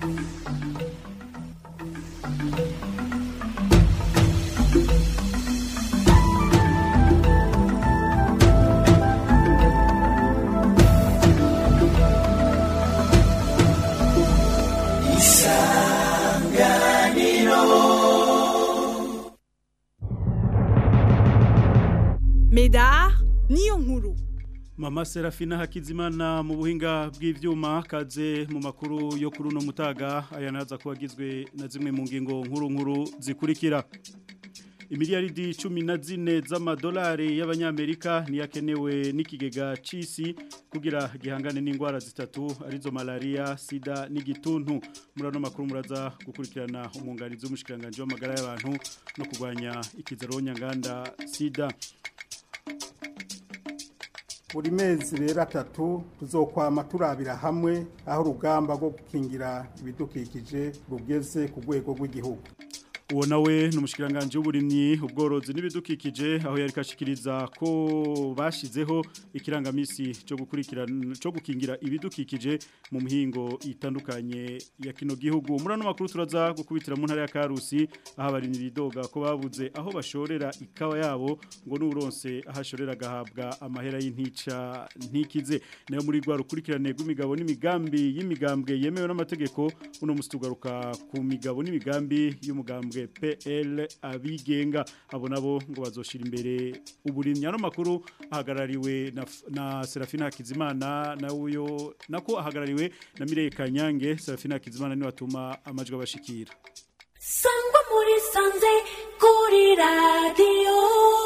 Medar niyo nkuru Mama Serafina Hakizimana mu buhinga bw'ivyuma kaze mu makuru yo kuri no mutaga aya naza kubagizwe na zimwe mu ngingo nkuru nkuru zikurikira Imiliyaridi 14 z'amadolari y'abanyamerika niyakenewe n'ikigega cisi kugira gihangane n'indwara zitatu arizo malaria, sida n'igituntu murano makuru muraza gukurikirana umwunganizi w'umushikiranganje w'amagara y'abantu no kurwanya ikizaro nyanganda sida buri mezi rero atatu tuzokwama turabira hamwe aho urugamba rwo gukingira ibidukikije rugeze ku rwego rw'igihugu uwo nawe ni umushikiranganje w'uburimyi ubworozi n'ibidukikije aho yari kashikiriza ko bashizeho ikirangamisi cyo gukurikirana cyo gukingira ibidukikije mu mihingo itandukanye ya kino gihugu muri ano makuru turaza gukubitira mu ntara ya Karusi aho abarimyi bidoga ko babuze aho bashorera ikawa yabo ngo n'uronse ahashorera gahabwa amahera y'intica ntikize nayo muri rwa rukurikirane rw'imigabo n'imigambi y'imigambwe yemewe n'amategeko uno mustugaruka ku migabo n'imigambi y'umugambwe PL abigenga abo nabo ngo bazoshira imbere uburimya no makuru ahagarariwe na, na Serafina Hakizimana na uyo nako ahagarariwe na Mireye Kanyange Serafina Hakizimana ni watuma amajwi abashikira Sangwa muri sanze kuri radio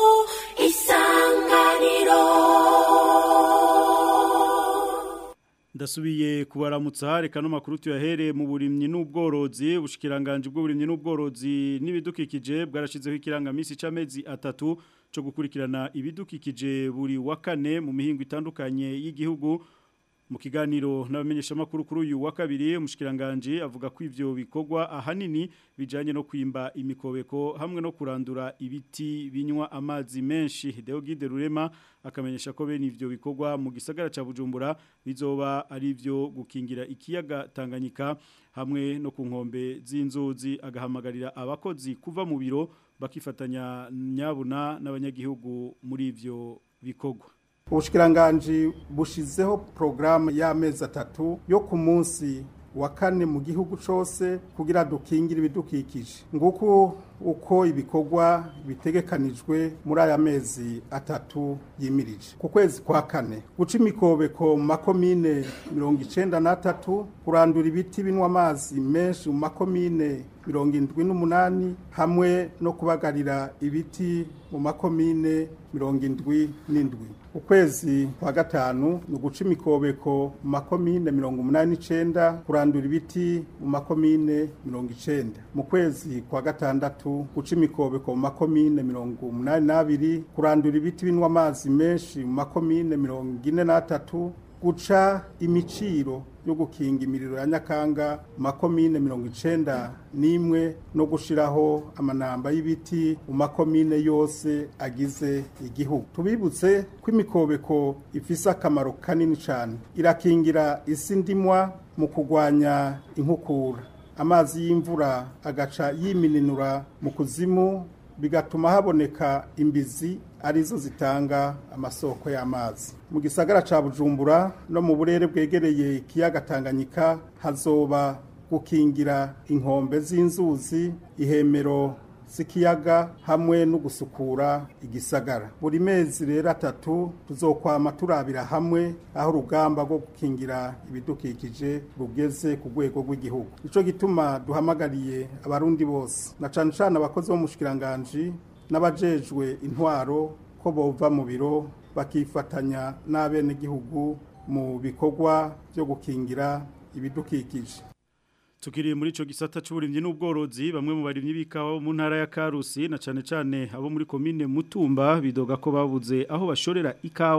isanganiro Ndasubiye kubaramutsa reka no makuru tuyahere mu burimyi n'ubworozi ubushikiranganje bw'uburimyi n'ubworozi n'ibidukikije bwarashizeho ikirangamisi c'amezi atatu cyo gukurikirana ibidukikije buri wa kane mu mihingo itandukanye y'igihugu mu kiganiro n'abamenyesha makuru kuri uyu wa kabiri umushikiranganje avuga ko ivyo bikorwa ahanini bijanye no kwimba imikobeko hamwe no kurandura ibiti binywa amazi menshi Deogide Rurema akamenyesha ko bene ivyo bikorwa mu gisagara ca Bujumbura bizoba ari ivyo gukingira ikiyaga Tanganyika hamwe no ku nkombe z'inzuzi agahamagarira abakozi kuva mu biro bakifatanya nyabuna n'abanyagihugu muri ivyo bikorwa ubushikiranganji bushizeho porogaramu y'amezi atatu yo ku munsi wa kane mu gihugu cyose kugira dukingire ibidukikije nguko uko ibikorwa bitegekanijwe muri aya mezi atatu yimirije ku kwezi kwa kane guca imikobeko mu makomine mirongo icenda n'atatu kurandura ibiti binywa amazi menshi mu makomine mirongo indwi n'umunani hamwe no kubagarira ibiti mu makomine mirongo indwi n'indwi ukwezi kwa gatanu ni uguca imikobeko mu makomine mirongo umunani n'icenda kurandura ibiti mu makomine mirongo icenda mu kwezi kwa gatandatu guca imikobeko mu makomine mirongo umunani n'abiri kurandura ibiti binywa amazi menshi mu makomine mirongo ine n'atatu guca imiciro yo gukinga imiriro ya nyakanga makomine mirongo icenda n'imwe no gushiraho amanamba y'ibiti mu makomine yose agize igihugu tubibutse ko imikobeko ifise akamaro kanini cyane irakingira isi ndimwa mu kurwanya inkukura amazi y'imvura agaca yimininura mu kuzimu bigatuma haboneka imbizi arizo zitanga amasoko y'amazi mu gisagara ca bujumbura no mu burere bwegereye ikiyaga tanganyika hazoba gukingira inkombe z'inzuzi ihemero z'ikiyaga hamwe no gusukura igisagara buri mezi rero atatu tuzokwama turabira hamwe aho urugamba rwo gukingira ibidukikije rugeze ku rwego rw'igihugu nico gituma duhamagariye abarundi bose na cane cane abakozi bo mu bushikiranganji n'abajejwe intwaro ko bova mu biro bakifatanya n'abenegihugu mu bikorwa byo gukingira ibidukikije Tukiri muri ico gisata c'uburimyi n'ubworozi bamwe mu barimyi bikawa mu ntara ya Karusi na cane cane abo muri commune Mutumba bidoga ko babuze aho bashorera ikawa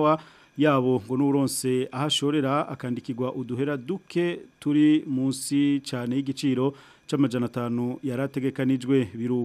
yabo ngo n'uronse ahashorera akandikirwa uduhera duke turi munsi cyane y'igiciro c'amajana atanu yarategekanijwe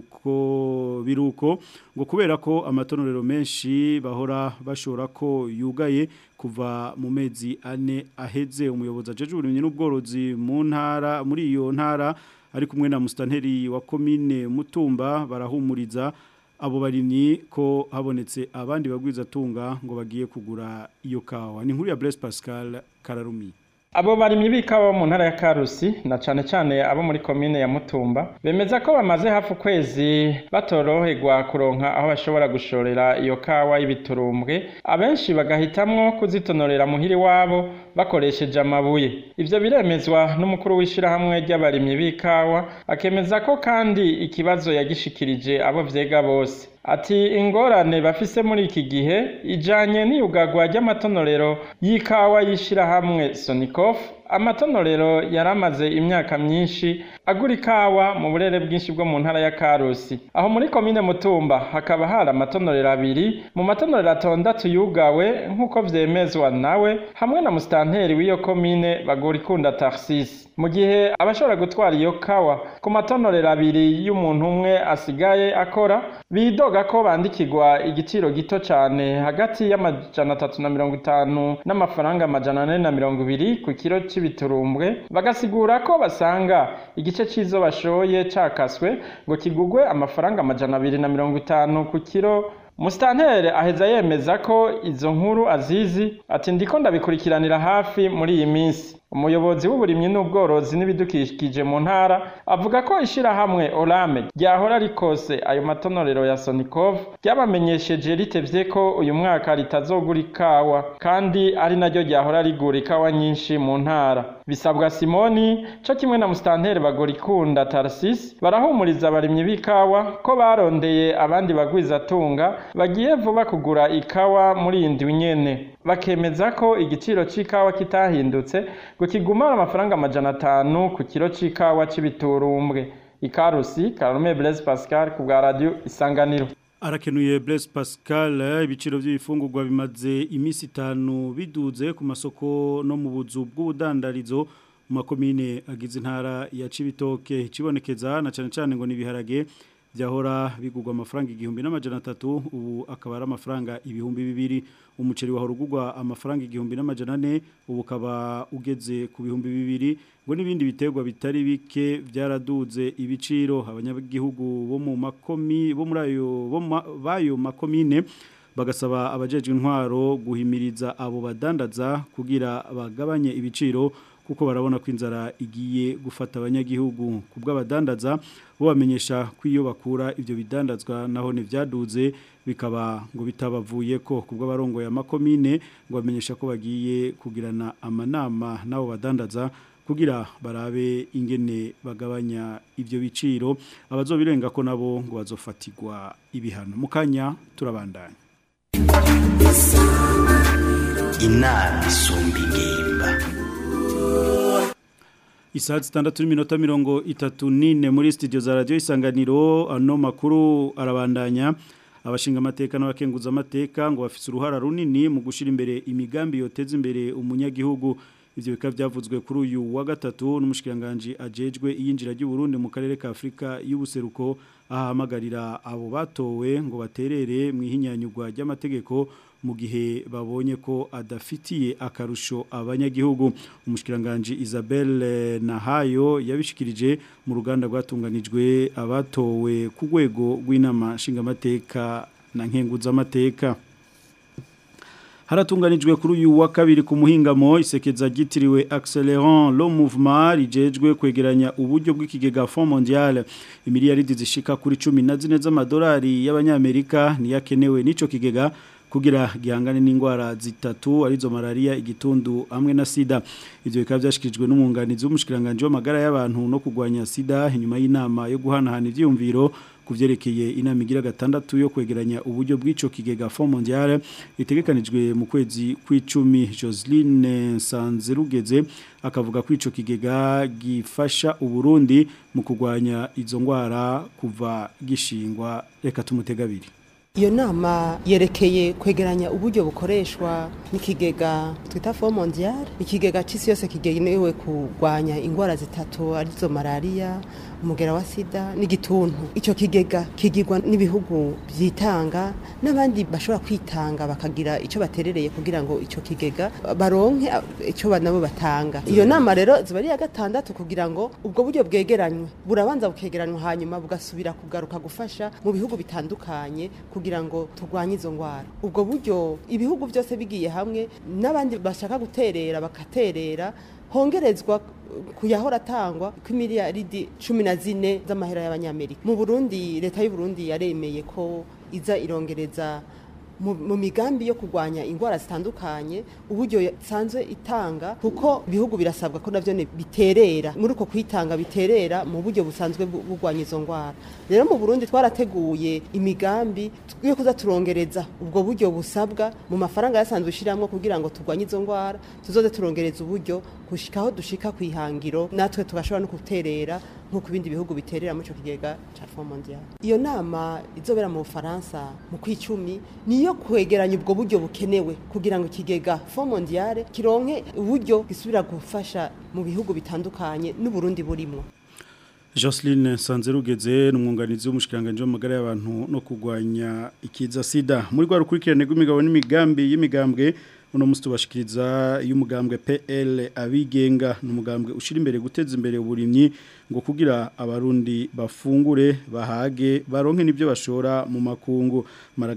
biruko biruko ngo kubera ko amatonorero menshi bahora bashora ko yugaye kuva mu mezi ane aheze umuyobozi ajeje uburimyi n'ubworozi mu ntara muri iyo ntara ari kumwe na mustanteri wa komine Mutumba barahumuriza abo barimyi ko habonetse abandi bagwiza tunga ngo bagiye kugura iyo kawa ni nkuru ya Blaise Pascal Kararumi Abo barimyi b'ikawa mu ntara ya Karusi na cane cane abo muri komine ya Mutumba bemeza ko bamaze hafi ukwezi batoroherwa kuronka aho bashobora gushorera iyo kawa y'ibiturumbwe abenshi bagahitamwo kuzitonorera muhiri wabo bakoresheje amabuye ivyo biremezwa n'umukuru w'ishirahamwe ry'abarimyi b'ikawa akemeza ko kandi ikibazo yagishikirije abo vyega bose ati ingorane bafise muri iki gihe ijanye n'iyugagwa ry'amatonorero y'ikawa y'ishirahamwe Sonikof amatonorero yaramaze imyaka myinshi agura ikawa mu burere bwinshi bwo mu ntara ya Karusi aho muri komine Mutumba hakaba hari amatonorero abiri mu matonorero atondatu yugawe nk'uko vyemezwa nawe hamwe na mustanteri w'iyo komine bagura ikunda Tarsis mu gihe abashobora gutwara iyo kawa ku matonorero abiri y'umuntu umwe asigaye akora bidoga ko bandikirwa igiciro gito cyane hagati y'amajana atatu na mirongo itanu n'amafaranga amajana ane na mirongo ibiri ku kiro c'ibiturumbwe bagasigura ko basanga igice c'izo bashoye cakaswe ngo kigugwe amafaranga amajana abiri na mirongo itanu ku kiro Mustantere aheza yemeza ko izo nkuru azizi ati ndiko ndabikurikiranira hafi muri iyi minsi umuyobozi w'uburimyi n'ubworozi n'ibidukikije mu ntara avuga ko ishirahamwe Orame ryahora rikose ayo matonorero ya Sonikov ryabamenyesheje ritevye ko uyu mwaka ritazogura ikawa kandi ari naryo ryahora rigura ikawa nyinshi mu ntara bisabwa Simoni co kimwe na Mustantere bagora ikunda Tarsis barahumuriza abarimyi b'ikawa ko barondeye abandi bagwiza tunga bagiye vuba kugura ikawa muri iyi ndwi nyene bakemeza ko igiciro c'ikawa kitahindutse ngo kigumara amafaranga amajana atanu ku kiro c'ikawa c'ibiturumbwe ikarusi Karume Blaise Pascal ku bwa radio Isanganiro arakenuye Blaise Pascal ibiciro by'ibifungurwa bimaze imisi itanu biduze ku masoko no mu buzu bw'ubudandarizo mu makomine agize intara ya Cibitoke kibonekeza na cyane cyane ngo nibiharage byahora bigurwa amafaranga igihumbi n'amajana atatu ubu akaba ari amafaranga ibihumbi bibiri umuceri wahora ugurwa amafaranga igihumbi n'amajana ane ubu ukaba ugeze ku bihumbi bibiri ngo n'ibindi biterwa bitari bike byaraduze ibiciro abanyagihugu bo mu makomi bo muri ayo bo bayo makomine bagasaba abajejwe intwaro guhimiriza abo badandaza kugira bagabanye ibiciro kuko barabona ko inzara igiye gufata abanyagihugu ku bw'abadandaza bo bamenyesha ko iyo bakura ibyo bidandazwa naho ntibyaduze bikaba ngo bitabavuye ko ku bw'abarongoye amakomine ngo bamenyesha ko bagiye kugirana amanama n'abo badandaza kugira barabe ingene bagabanya ibyo biciro abazobirenga ko nabo ngo bazofatirwa ibihano mu kanya turabandanya inama isumba ingimba Isaha zitandatu n'iminota mirongo itatu n'ine muri studio za radio isanganiro ano makuru arabandanya abashinga amateka n'abakenguza amateka ngo bafise uruhara runini mu gushira imbere imigambi yoteza imbere umunyagihugu ivyo bikaba byavuzwe kuri uyu wa gatatu n'umushikiranganje ajejwe iyinjira ry'u Burundi mu karere ka Afrika y'ubuseruko ahamagarira abo batowe ngo baterere mu ihinyanyugwa ry'amategeko mu gihe babonye ko adafitiye akarusho abanyagihugu umushikiranganje Isabelle Nahayo yabishikirije mu ruganda rwatunganijwe abatowe ku rwego rw'inama nshingamateka na nkenguza amateka haratunganijwe kuri uyu wa kabiri ku muhingamo isekeza gitiriwe accélérant le mouvement rijejwe kwegeranya uburyo bw'ikigega Fond Mondial imiliyaridi zishika kuri 14 z'amadolari y'abanyamerika niyakenewe nico kigega kugira gihangane n'indwara zitatu arizo malaria igitundu hamwe na sida ivyo bikaba byashikirijwe n'umwunganizi w'umushikiranganje w'amagara y'abantu no kugwanya sida inyuma y'inama yo guhanahana ivyumviro kuvyerekeye inama igira gatandatu yo kwegeranya uburyo bw'ico kigega Fond Mondial itegekanijwe mu kwezi kw'icumi Joseline Sanzerugeze akavuga ko ico kigega gifasha uburundi mu kugwanya izo ngwara kuva gishingwa reka tumutegabiri iyo nama yerekeye kwegeranya uburyo bukoreshwa n'ikigega twita fo mondial ikigega c'isi yose kigenewe kurwanya ingwara zitatu arizo malariya umugera wa sida n'igituntu icyo kigega kigirwa n'ibihugu byitanga n'abandi bashobora kwitanga bakagira icyo baterereye kugira ngo icyo kigega baronke icyo nabo batanga iyo nama rero ziba ari iya gatandatu kugira ngo ubwo buryo bwegeranywe burabanza bukegeranywa hanyuma bugasubira kugaruka gufasha mu bihugu bitandukanye kugira ngo turwanye izo ndwara ubwo buryo ibihugu byose bigiye hamwe n'abandi bashaka guterera bakaterera hongerezwa kuyahora atangwa kw'imiliyaridi cumi na zine z'amahera y'abanyamerika mu burundi leta y'u Burundi yaremeye ko iza irongereza mu migambi yo kurwanya indwara zitandukanye uburyo isanzwe itanga kuko ibihugu birasabwa ko nabyo biterera muri uko kwitanga biterera mu buryo busanzwe burwanya izo ndwara rero mu burundi twarateguye imigambi yo kuza turongereza ubwo buryo busabwa mu mafaranga yasanzwe ushyiramo kugira ngo turwanye izo ndwara tuzoze turongereza uburyo gushikaho dushika ku ihangiro natwe tugashobora no guterera nk'uko ibindi bihugu biterera muri icyo kigega cya fo mondial iyo nama izobera mu bufaransa mu kwicumi niyo kwegeranya ubwo buryo bukenewe kugira ngo ikigega fo mondial kironke uburyo gisubira gufasha mu bihugu bitandukanye n'uburundi burimo Jocelyn Sanzerugeze n'umwunganizi w'umushikanganje w'amagara y'abantu no kugwanya ikiza sida muri rwa rukurikirane rw'imigabo n'imigambi y'imigambwe uno musi tubashikiriza y'umugambwe PL abigenga n'umugambwe ushira imbere guteza imbere uburimyi ngo kugira abarundi bafungure bahage baronke nibyo bashora mu makungu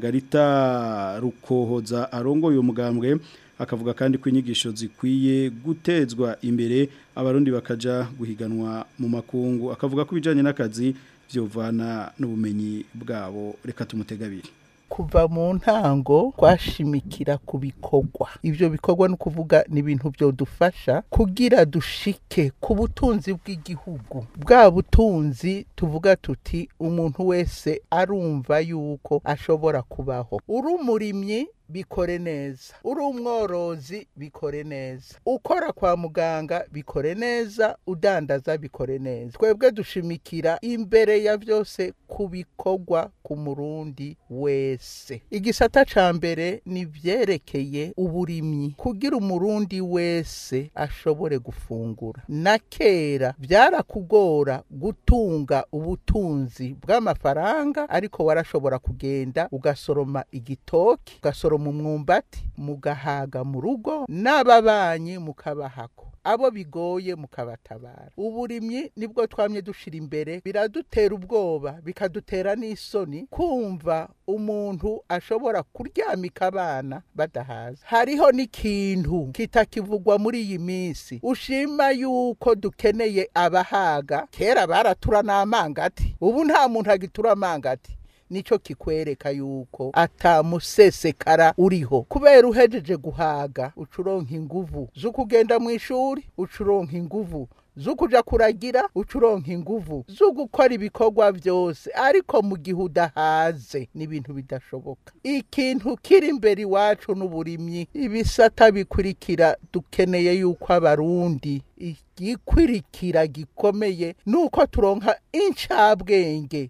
Margarita rukohoza arongo uyu mugambwe akavuga kandi ko inyigisho zikwiye gutezwa imbere abarundi bakaja guhiganwa mu makungu akavuga ko ibijanye n'akazi vyovana n'ubumenyi bwabo reka tumutegabire kuva mu ntango twashimikira ku bikorwa ibyo bikorwa ni ukuvuga ni ibintu byodufasha kugira dushike ku butunzi bw'igihugu bwa butunzi tuvuga tuti umuntu wese arumva yuko ashobora kubaho uri umurimyi bikore neza uri umworozi bikore neza ukora kwa muganga bikore neza udandaza bikore neza twebwe dushimikira imbere ya byose ku bikorwa ku murundi wese igisata ca mbere ni vyerekeye uburimyi kugira umurundi wese ashobore gufungura na kera byarakugora gutunga ubutunzi bw'amafaranga ariko warashobora kugenda ugasoroma igitoki ugasoroma mu mwumbati mugahaga mu rugo n'ababanyi mukabahako abo bigoye mukabatabara uburimyi nibwo twamye dushira imbere biradutera ubwoba bikadutera n'isoni kumva umuntu ashobora kuryamika abana badahaza hariho n'ikintu kitakivugwa muri iyi minsi ushima yuko dukeneye abahaga kera baratura n'amangati ubu nta muntu agitura amangati nico kikwereka yuko atamusesekara uriho kubera uhejeje guhaga ucuronka inguvu zo kugenda mu ishuri ucuronka inguvu zo kuja kuragira ucuronka inguvu zo gukora ibikorwa byose ariko mu gihe udahaze n'ibintu bidashoboka ikintu kiri imbere iwacu n'uburimyi ibisata bikurikira dukeneye yuko abarundi igikurikira gikomeye nuko turonka incabwenge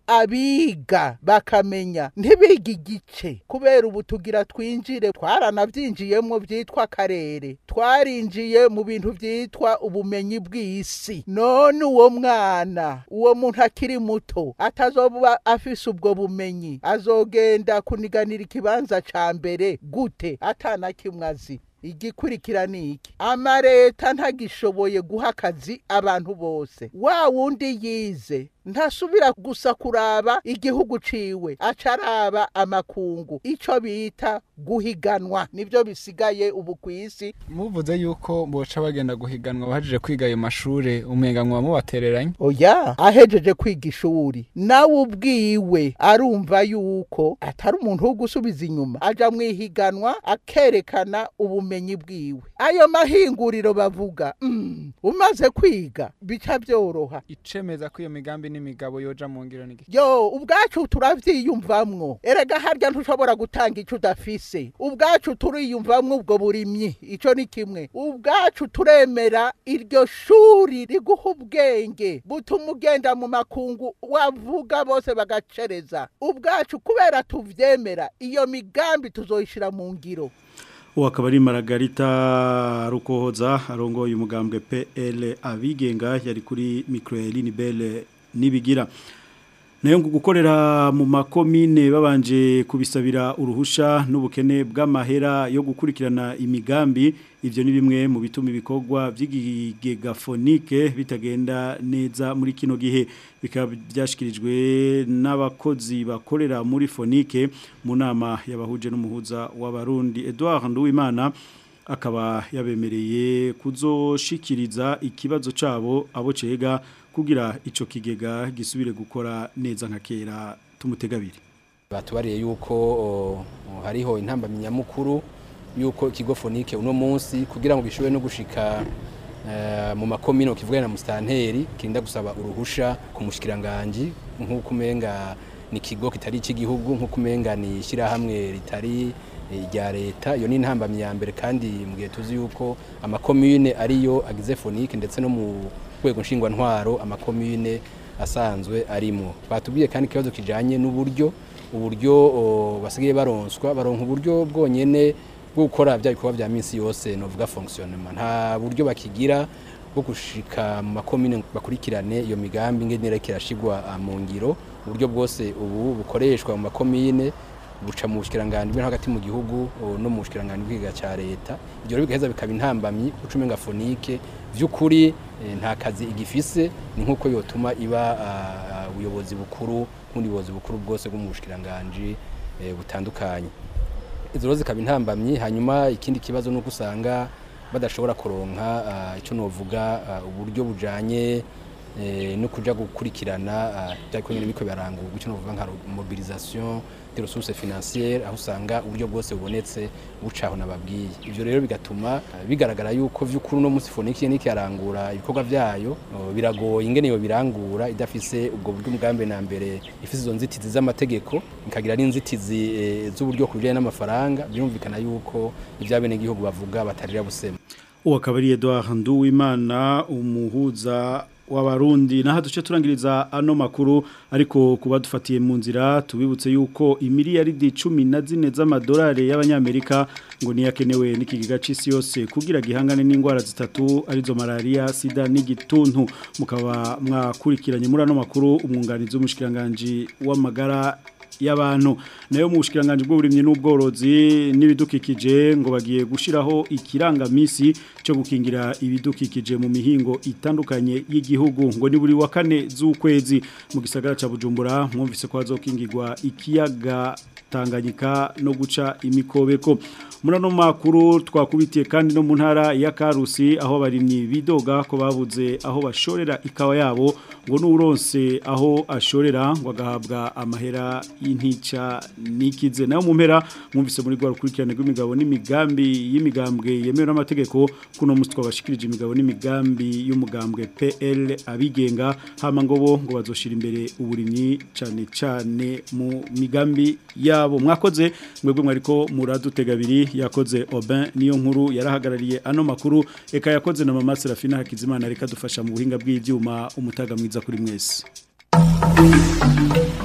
abiga bakamenya ntibiga igice kubera ubu tugira twinjire twaranabyinjiyemo byitwa akarere twarinjiye mu bintu byitwa ubumenyi bw'isi none uwo mwana uwo muntu akiri muto atazoba afise ubwo bumenyi azogenda kuniganira ikibanza ca mbere gute atana kimwe azi igikurikira ni iki amareta ntagishoboye guha akazi abantu bose wa wundi yize ntasubira gusa kuraba igihugu ciwe acaraba amakungu ico bita guhiganwa nivyo bisigaye ubu kwisi muvuze yuko boca bagenda guhiganwa bahejeje kwiga ayo mashure umenganwa mubatereranye oya ahejeje kwiga ishuri nawe ubwiwe arumva yuko atari umuntu wo gusubiza inyuma aja mwihiganwa akerekana ubumenyi bwiwe ayo mahinguriro bavuga mm, umaze kwiga bica byoroha icemeza ko iyo migambi n'imigabo yoja mu ngiro n'igiki yo ubwacu turavyiyumvamwo erega harya ntushobora gutanga ico udafise ubwacu turiyumvamwo ubwo burimyi ico ni kimwe ubwacu turemera iryo shuri riguha ubwenge butuma ugenda mu makungu wavuga bose bagacereza ubwacu kubera tuvyemera iyo migambi tuzoyishira mu ngiro uwo akaba ari Margarita Rukohoza arongoye umugambwe PL abigenga yari kuri Microeline Belle nibigira nayo ngo gukorera mu makomine babanje kubisabira uruhusha n'ubukene bw'amahera yo gukurikirana imigambi ivyo ni bimwe mu bituma ibikorwa by'igigafonike bitagenda neza muri kino gihe bikaba byashikirijwe n'abakozi bakorera muri fonike mu nama yabahuje n'umuhuza w'abarundi Edouard Nduwimana akaba yabemereye kuzoshikiriza ikibazo cabo abo cega kugira ico kigega gisubire gukora neza nka kera tumutegabiri batubariye yuko o, hariho intambamyi nyamukuru yuko ikigo fonike uno munsi kugira ngo gishobore no gushika eh, mu makomino kivuga na mustanteri kinda gusaba uruhusha ku mushikiranganje nk'uko umenga ni ikigo kitari icy'igihugu nk'uko umenga ni ishyirahamwe ritari irya leta iyo ni intambamyi ya mbere kandi mu gihe tuzi yuko amakomine ariyo agize fonike ndetse no mu rwego nshingwantwaro amakomine asanzwe arimo batubwiye kandi ikibazo kijanye n'uburyo uburyo o, basigaye baronswa baronka uburyo bwonyene bwo gukora bya bikorwa bya minsi yose novuga fonctionnement nta buryo bakigira bwo gushika mu makomine bakurikirane iyo migambi ngene kirashigwa mu ngiro uburyo bwose ubu bukoreshwa mu makomine buca mu bushikiranganje bwo hagati mu gihugu o, no mu bushikiranganje bw'igiga ca leta ibyo rero bigaheza bikaba intambamyi ucumenga fonike vy'ukuri eh, nta kazi igifise ni nkuko yotuma iba ah, ubuyobozi bukuru nk'ubundi buyobozi bukuru bwose bwo mu bushikiranganje eh, butandukanye izo rero zikaba intambamyi hanyuma ikindi kibazo nuko usanga badashobora kuronka ah, ico novuga ah, uburyo bujanye eh, no kuja gukurikirana ah, bya bikorwa biko birarangurwa ico novuga nka mobilisation des ressources financières aho usanga uburyo bwose bubonetse bucaho nababwiye ivyo rero bigatuma ah, bigaragara yuko vy'ukuri no musi foniki niki yarangura ibikorwa vyayo oh, biragoye ingene yo birangura idafise ubwo buryo umugambi na mbere ifise izo nzitizi z'amategeko ikagira n'inzitizi eh, z'uburyo ku bijanye n'amafaranga birumvikana yuko ivyabene igihugu bavuga batarira busema uwo akaba ari Edouard Nduwimana umuhuza w'abarundi naho duce turangiriza ano makuru ariko kuba dufatiye mu nzira tubibutse yuko imiliyaridi cumi na zine z'amadolari y'abanyamerika ngo niyakenewe n'ikigega c'isi yose kugira gihangane n'indwara zitatu arizo malaria sida n'igituntu mukaba mwakurikiranye muri ano makuru umwunganizi w'umushikiranganje w'amagara y'abantu nayo mu bushikiranganje bw'uburimyi n'ubworozi n'ibidukikije ngo bagiye gushiraho ikirangamisi cyo gukingira ibidukikije mu mihingo itandukanye y'igihugu ngo ni buri wa kane z'ukwezi mu gisagara ca Bujumbura mwumvise ko hazokingirwa ikiyaga Tanganyika no guca imikobeko murano makuru twakubitiye kandi no mu ntara ya Karusi aho abarimyi bidoga ko babuze aho bashorera ikawa yabo ngo n'uronse aho ashorera ngo agahabwa amahera y'intica nikize nayo mu mpera mwumvise muri gwa rukurikirane rw'imigabo n'imigambi y'imigambwe yemewe n'amategeko kuno musi twabashikirije imigabo n'imigambi y'umugambwe PL abigenga hama ngo bo ngo bazoshira imbere uburimyi cane cane mu migambi yabo mwakoze mwebwe mwariko muradutega abiri yakoze Aubin niyo nkuru yarahagarariye ano makuru eka yakoze na mama Serafina Hakizimana reka dufasha mu buhinga bw'ivyuma umutaga mwiza kuri mwese